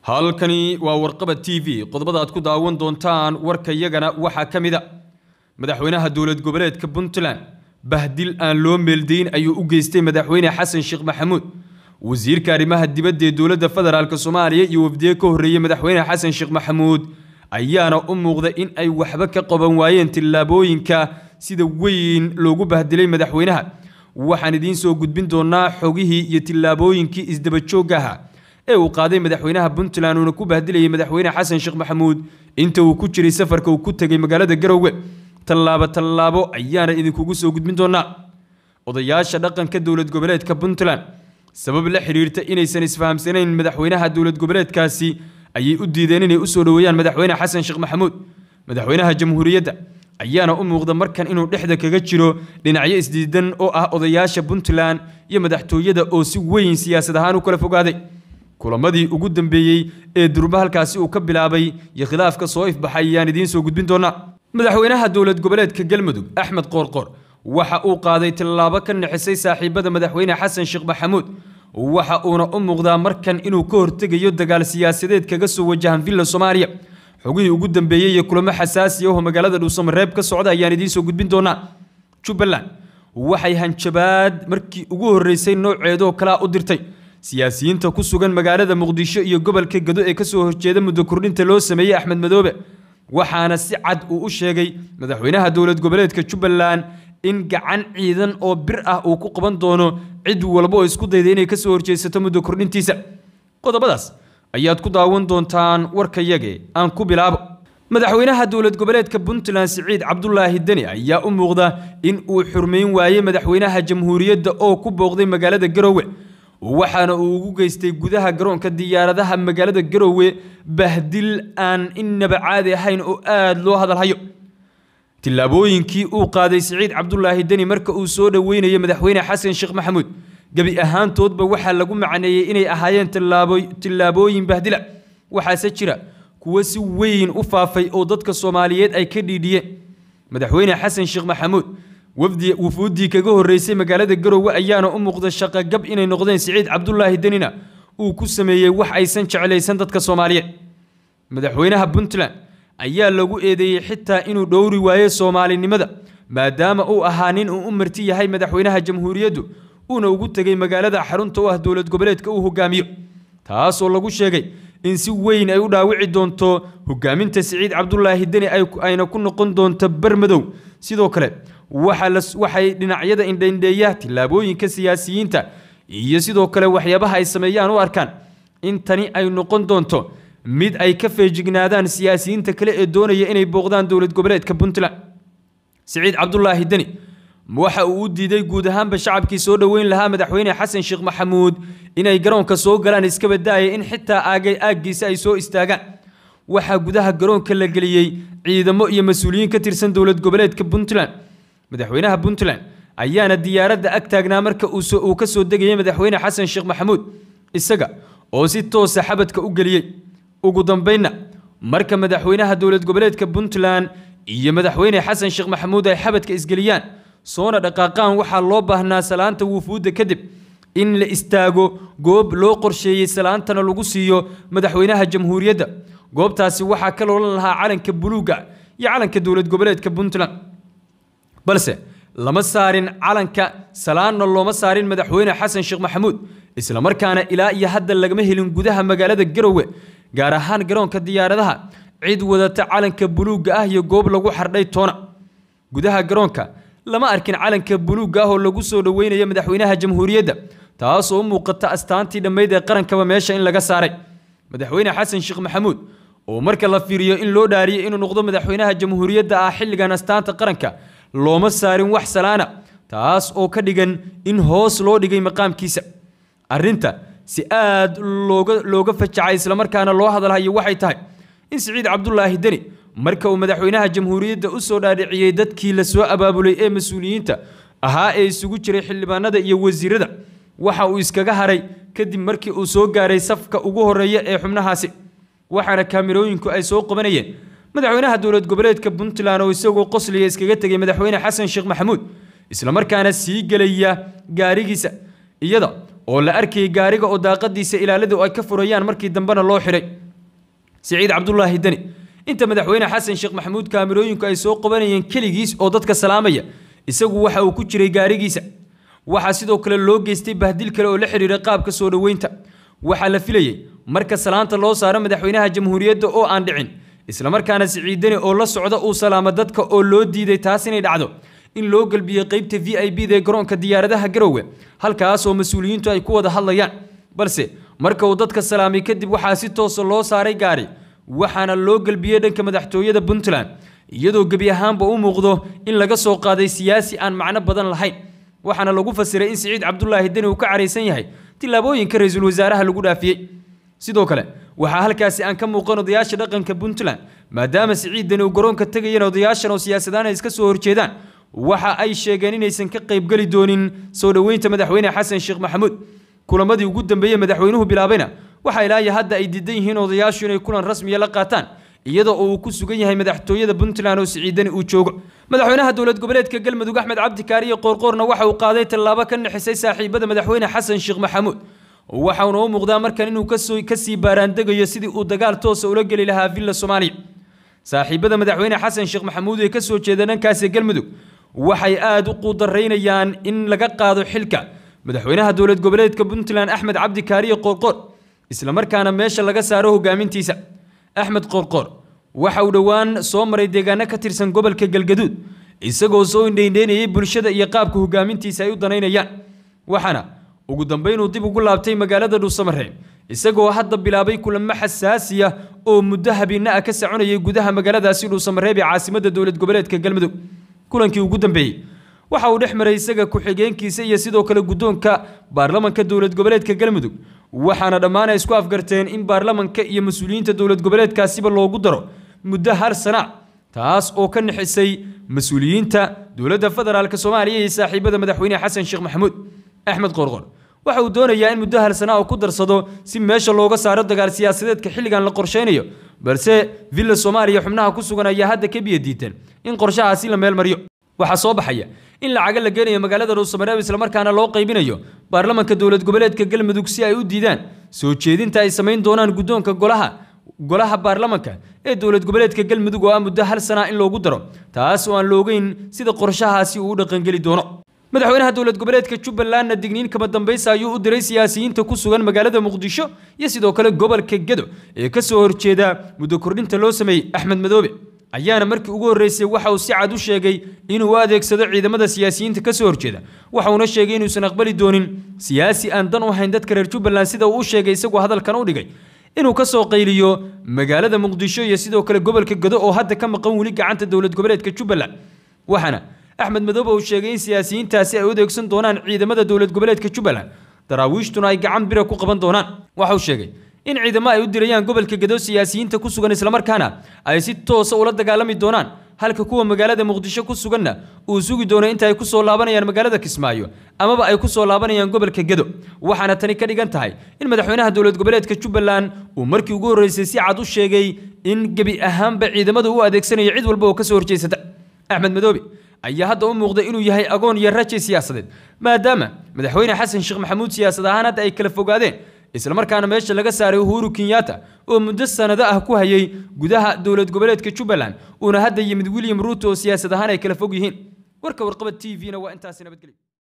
halkani waa warqaba t v qodobada aad ku daawan doontaan warka yagana waxaa ka mid a madaxweynaha dowlad goboleedka puntland bahdil aan loo meeldayn ayuu u geystay madaxweyne xasan sheekh maxamuud wasiirka arrimaha dibadda ee dowladda federaalk soomaaliya iyo wafdiye ka horreeyey madaxweyne xasan sheekh maxamuud ayaana u muuqda in ay waxba ka qaban waayeen tillaabooyinka sida weyn loogu bahdilay madaxweynaha waxaan idiin soo gudbin doonaa xogihii iyo tillaabooyinkii isdabajoogga ahaa ee uu qaaday madaxweynaha puntland uuna ku bahdilayay madaxweyne xasan sheekh maxamuud inta uu ku jiray safarka uu ku tegay magaalada garowe tallaabo tallaabo ayaana idinkugu soo gudbin doonaa odayaasha dhaqanka dowlad goboleedka puntland sabab la xidhiirta inaysan isfahamsanayn madaxweynaha dowlad goboleedkaasi ayay u diideen inay usoo dhoweeyaan madaxweyne xasan sheekh maxamuud madaxweynaha jamhuuriyadda ayaana u muuqda markan inuu dhexda kaga jiro dhinacyo isdiidan oo ah odayaasha puntland iyo madaxtooyada oo si weyn siyaasad ahaan u kala fogaaday kulamadii ugu dambeeyey ee durba halkaasi uu ka bilaabay iyo khilaafka soo ifbaxay ayaan idiin soo gudbin doonaa madaxweynaha dowlad goboleedka galmudug axmed qoorqoor waxa uu qaaday tallaabo ka nixisay saaxiibada madaxweyne xasan sheekh maxamuud waxa uuna u muuqdaa markan inuu ka hortegayo dagaal siyaasadeed kaga soo wajahan villa soomaaliya xogihii ugu dambeeyey iyo kulamo xasaasi ah oo magaalada dhuusamareeb ka socda ayaan idiin soo gudbin doonaa jubbaland waxay hanjabaad markii ugu horreysay nooceedoo kalea u dirtay siyaasiyiinta ku sugan magaalada muqdisho iyo gobolka gado ee kasoo horjeeda muddo kordhinta loo sameeyey axmed madoobe waxaana si cad uu u sheegay madaxweynaha dowlad goboleedka jubbaland in gacan ciidan oo bir ah uu ku qaban doono cid walba oo isku dayda inay kasoo horjeesato muddo kordhintiisa qodobadaas ayaad ku daawan doontaan warkayage aan ku bilaabo madaxweynaha dowlad goboleedka puntland siciid cabdulaahi deni ayaa u muuqda in uu xurmayn waayey madaxweynaha jamhuuriyadda oo ku booqday magaalada garowe waxaana uu ugu geystay gudaha garoonka diyaaradaha magaalada garowe bahdil aan innaba caadi ahayn oo aada loo hadalhayo tillaabooyinkii uu qaaday siciid cabdulaahi deni marka uu soo dhoweynayay madaxweyne xasan sheekh maxamuud gebi ahaantoodba waxaa lagu macneeyey inay ahaayeen tillaabooyin bahdila waxaase jira kuwo si weyn u faafay oo dadka soomaaliyeed ay ka dhiidhiyeen madaxweyne xasan sheekh maxamuud wufuuddii kaga horreysay magaalada garowe ayaana u muuqda shaqogab inay noqdeen siciid cabdulaahi denina uu ku sameeyey wax aysan jeclaysan dadka soomaaliyeed madaxweynaha puntland ayaa lagu eedeeyey xitaa inuu dhowri waayo soomaalinimada maadaama uu ahaa nin uu u marti yahay madaxweynaha jamhuuriyaddu uuna ugu tegay magaalada xarunta u ah dowlad goboleedka uu hogaamiyo taasoo lagu sheegay in si weyn ay u dhaawici doonto hogaaminta siciid cabdulaahi deni ayna ku noqon doonto barmadow sidoo kale waxay dhinacyada indhaindheeya tillaabooyinka siyaasiyiinta iyo sidoo kale waxyaabaha ay sameeyaan u arkaan in tani ay noqon doonto mid ay ka feejignaadaan siyaasiyiinta kale ee doonaya inay booqdaan dowlad goboleedka puntland siciid cabdulaahi deni waxa uu u diiday guud ahaanba shacabkii soo dhoweyn lahaa madaxweyne xasan sheekh maxamuud inay garoonka soo galaan iska badaaya in xitaa aagay aaggiisa ay soo istaagaan waxaa gudaha garoonka la geliyey ciidamo iyo mas-uuliyiin ka tirsan dowlad goboleedka puntland madaxweynaha puntland ayaana diyaaradda ag taagnaa marka uu ka soo degayay madaxweyne xasan sheekh maxamuud isaga oo si toosa xabadka u geliyey ugu dambaynna marka madaxweynaha dowlad goboleedka puntland iyo madaxweyne xasan sheekh maxamuud ay xabadka isgeliyaan soona dhaqaaqaan waxaa loo baahnaa salaanta wufuudda kadib in la istaago goob loo qorsheeyey salaantana lagu siiyo madaxweynaha jamhuuriyadda goobtaasi waxaa ka loolan lahaa calanka buluugga iyo calanka dowlad goboleedka puntland balse lama saarin calanka salaanna looma saarin madaxweyne xasan sheekh maxamuud islamarkaana ilaa iyo hadda lagama helin gudaha magaalada garowe gaar ahaan garoonka diyaaradaha cid wadata calanka buluugga ah iyo goob lagu xardhay toona gudaha garoonka lama arkin calanka buluugga ah oo lagu soo dhoweynayo madaxweynaha jamhuuriyadda taasoo u muuqata astaantii dhammayd ee qarankaba meesha in laga saaray madaxweyne xasan sheekh maxamuud oo marka la fiiriyo in loo dhaariyay inuu noqdo madaxweynaha jamhuuriyadda ah xilligan astaanta qaranka looma saarin wax salaana taas oo ka dhigan in hoos loo dhigay maqaamkiisa arrinta si aad looga looga fajacay islamarkaana loo hadalhayo waxay tahay in siciid cabdulaahi deni marka uu madaxweynaha jamhuuriyadda u soo dhaadhiciyey dadkii la soo abaabulay ee mas-uuliyiinta ahaa ee isugu jiray xildhibaanada iyo wasiirada waxa uu iskaga haray kadib markii uu soo gaaray safka ugu horeeya ee xubnahaasi waxaana kaamirooyinku ay soo qabanayeen madaxweynaha dowlad goboleedka puntland oo isagoo qosliya iskaga tegay madaxweyne xasan sheekh maxamuud islamarkaana sii gelaya gaarigiisa iyada oo la arkayay gaariga oo daaqadiisa ilaaladu ay ka furayaan markii dambena loo xidhay siciid cabdulaahi deni inta madaxweyne xasan sheekh maxamuud kaamirooyinku ay soo qabanayeen keligiis oo dadka salaamaya isagu waxa uu ku jiray gaarigiisa waxaa sidoo kale loo geystay bahdil kale oo la xidhiira qaabka soo dhoweynta waxaa la filayey marka salaanta loo saaro madaxweynaha jamhuuriyadda oo aan dhicin islamarkaana siciid deni oo la socda uu salaamo dadka oo loo diiday taas inay dhacdo in loo gelbiyey qaybta v i b da ee garoonka diyaaradaha garowe halkaas oo mas-uuliyiintu ay ku wada hadlayaan balse marka uu dadka salaamay kadib waxaa si toosa loo saaray gaari waxaana loo gelbiyey dhanka madaxtooyada puntland iyadoo gebi ahaanba u muuqdo in laga soo qaaday siyaasi aan macno badan lahayn waxaana lagu fasiray in siciid cabdulaahi deni uu ka caraysan yahay tillaabooyinka ra-iisul wasaaraha lagu dhaafiyey sidoo kale waxaa halkaasi aan ka muuqan odayaasha dhaqanka puntland maadaama siciid deni uu garoonka tegayeen odayaashan oo siyaasadaan ay iska soo horjeedaan waxa ay sheegeen inaysan ka qaybgeli doonin soo dhoweynta madaxweyne xasan sheekh maxamuud kulamadii ugu dambeeyey madaxweynuhu bilaabayna waxaa ilaayo hadda ay diidan yihiin odayaashu inay kulan rasmiya la qaataan iyadoo uu ku sugan yahay madaxtooyada puntland oo siciidani uu joogo madaxweynaha dowlad goboleedka galmudug axmed cabdi kaariye qoorqoorna waxa uu qaaday tallaabo ka nixisay saaxiibada madaxweyne xasan sheekh maxamuud waxauna u muuqdaa markan inuu kasii baaraandegayo sidii uu dagaal toosa ula geli lahaa villa soomaaliya saaxiibada madaxweyne xasan sheekh maxamuud ee kasoo jeeda dhankaasi galmudug waxay aada u quudaraynayaan in laga qaado xilka madaxweynaha dowlad goboleedka puntland axmed cabdi kaariye qoorqoor islamarkaana meesha laga saaro hogaamintiisa axmed qoorqoor waxa uu dhowaan soo maray deegaano ka tirsan gobolka galgaduud isagoo soo indheindheynayay bulshada iyo qaabka hogaamintiisa ay u danaynayaan waxaana ugu dambeyn uu dib ugu laabtay magaalada dhuusamareeb isagoo hadda bilaabay kulamo xasaasiya oo muddo habeena ah ka soconayay gudaha magaaladaasi dhuusamareeb ee caasimadda dowlad goboleedka galmudug kulankii ugu dambeeyey waxa uu dhex maray isaga ku-xigeenkiisa iyo sidoo kale guddoonka baarlamanka dowlad goboleedka galmudug waxaana dhammaan ay isku afgarteen in baarlamanka iyo mas-uuliyiinta dowlad goboleedkaasiba loogu daro muddo hal sana taas oo ka nixisay mas-uuliyiinta dowladda federaalk soomaaliya iyo saaxiibada madaxweyne xasan sheekh maxamuud axmed qoorqor waxa uu doonayaa in muddo hal sana oo ku darsado si meesha looga saaro dagaal siyaasadeedka xilligan la qorshaynayo balse villa soomaaliya xubnaha ku sugan ayaa hadda ka biyo diiteen in qorshahaasi la meel mariyo waxaa soo baxaya in lacaga la geenayo magaalada dhuusamareeb islamarkaana loo qaybinayo baarlamanka dowlad goboleedka galmudug si ay u diidaan soo jeedinta ay samayn doonaan guddoonka golaha golaha baarlamanka ee dowlad goboleedka galmudug oo ah muddo hal sana in loogu daro taas oo aan la ogeyn sida qorshahaasi uu u dhaqangeli doono madaxweynaha dowlad goboleedka jubbalandna digniin kama dambaysa ayuu u diray siyaasiyiinta ku sugan magaalada muqdisho iyo sidoo kale gobolka gedo ee ka soo horjeeda muddo kordhinta loo sameeyey axmed madoobe ayaana markii ugu horreysay waxa uu si cad u sheegay inuu u adeegsado ciidamada siyaasiyiinta ka soo horjeeda waxauna sheegay inuusan aqbali doonin siyaasi aan dan u hayn dadka reer jubbaland sida uu u sheegay isagoo hadalkan u dhigay inuu ka soo qayliyo magaalada muqdisho iyo sidoo kale gobolka gedo oo hadda ka maqan weli gacanta dowlad goboleedka jubbaland waxaana axmed madoobe uu sheegay in siyaasiyiintaasi ay u adeegsan doonaan ciidamada dowlad goboleedka jubbaland daraawiishtuna ay gacan bira ku qaban doonaan waxa uu sheegay in ciidamo ay u dirayaan gobolka gedo siyaasiyiinta ku sugan islamarkaana ay si toosa ula dagaalami doonaan halka kuwa magaalada muqdisho ku suganna uu sugi doono inta ay ku soo laabanayaan magaalada kismaayo amaba ay ku soo laabanayaan gobolka gedo waxaana tani ka dhigan tahay in madaxweynaha dowlad goboleedka jubbaland uu markii ugu horreysay si cad u sheegay in gebi ahaanba ciidamada u adeegsanayo cid walba oo ka soo horjeysata axmed madoobe ayaa hadda u muuqda inuu yahay agoon iyo raji siyaasadeed maadaama madaxweyne xasan sheekh maxamuud siyaasad ahaan hadda ay kala fogaadeen islamarkaana meesha laga saaray uhuru kenyatta oo muddo sanado ah ku hayay gudaha dowlad goboleedka jubbaland uuna hadda yimid william ruuto oo siyaasad ahaan ay kala fog yihiin warka warqabad t v-na waa intaasi nabadgelyo